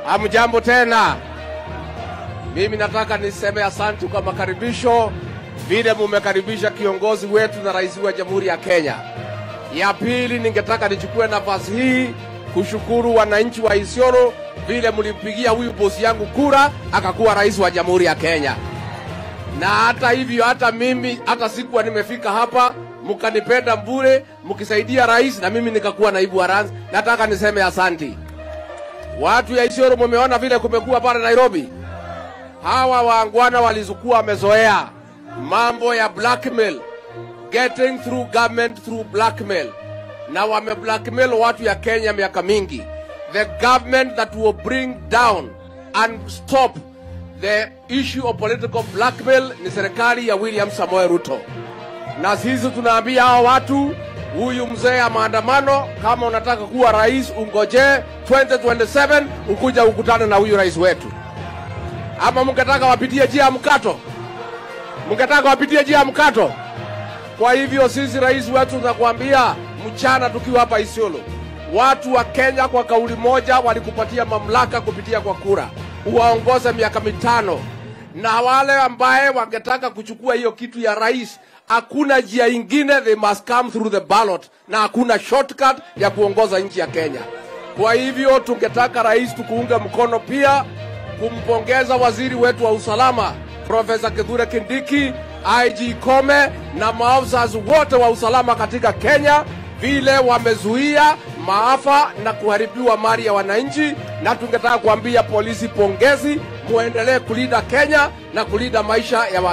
Hamjambo tena. Mimi nataka niseme asante kwa makaribisho, vile mumekaribisha kiongozi wetu na rais wa Jamhuri ya Kenya. Ya pili, ningetaka nichukue nafasi hii kushukuru wananchi wa Isiolo vile mlimpigia huyu bosi yangu kura akakuwa rais wa Jamhuri ya Kenya. Na hata hivyo, hata mimi hata sikuwa nimefika hapa, mkanipenda bure, mkisaidia rais na mimi nikakuwa naibu wa rais. Nataka niseme asanti. Watu ya Isiolo, mumeona vile kumekuwa pale Nairobi. Hawa waangwana walizokuwa wamezoea mambo ya blackmail, getting through government through blackmail, na wame blackmail watu ya Kenya miaka mingi. The government that will bring down and stop the issue of political blackmail ni serikali ya William Samoei Ruto, na sisi tunaambia hao watu huyu mzee ya maandamano, kama unataka kuwa rais, ungojee 2027 ukuja ukutane na huyu rais wetu. Ama mngetaka wapitie njia ya mkato, mngetaka wapitie njia ya mkato. Kwa hivyo sisi rais wetu tunakuambia mchana tukiwa hapa Isiolo, watu wa Kenya kwa kauli moja walikupatia mamlaka kupitia kwa kura, uwaongoze miaka mitano, na wale ambaye wangetaka kuchukua hiyo kitu ya rais hakuna njia ingine, they must come through the ballot, na hakuna shortcut ya kuongoza nchi ya Kenya. Kwa hivyo tungetaka rais tukuunge mkono pia kumpongeza waziri wetu wa usalama Profesa Kithure Kindiki, IG Kome na maafisa wote wa usalama katika Kenya vile wamezuia maafa na kuharibiwa mali ya wananchi, na tungetaka kuambia polisi pongezi, muendelee kulinda Kenya na kulinda maisha ya wa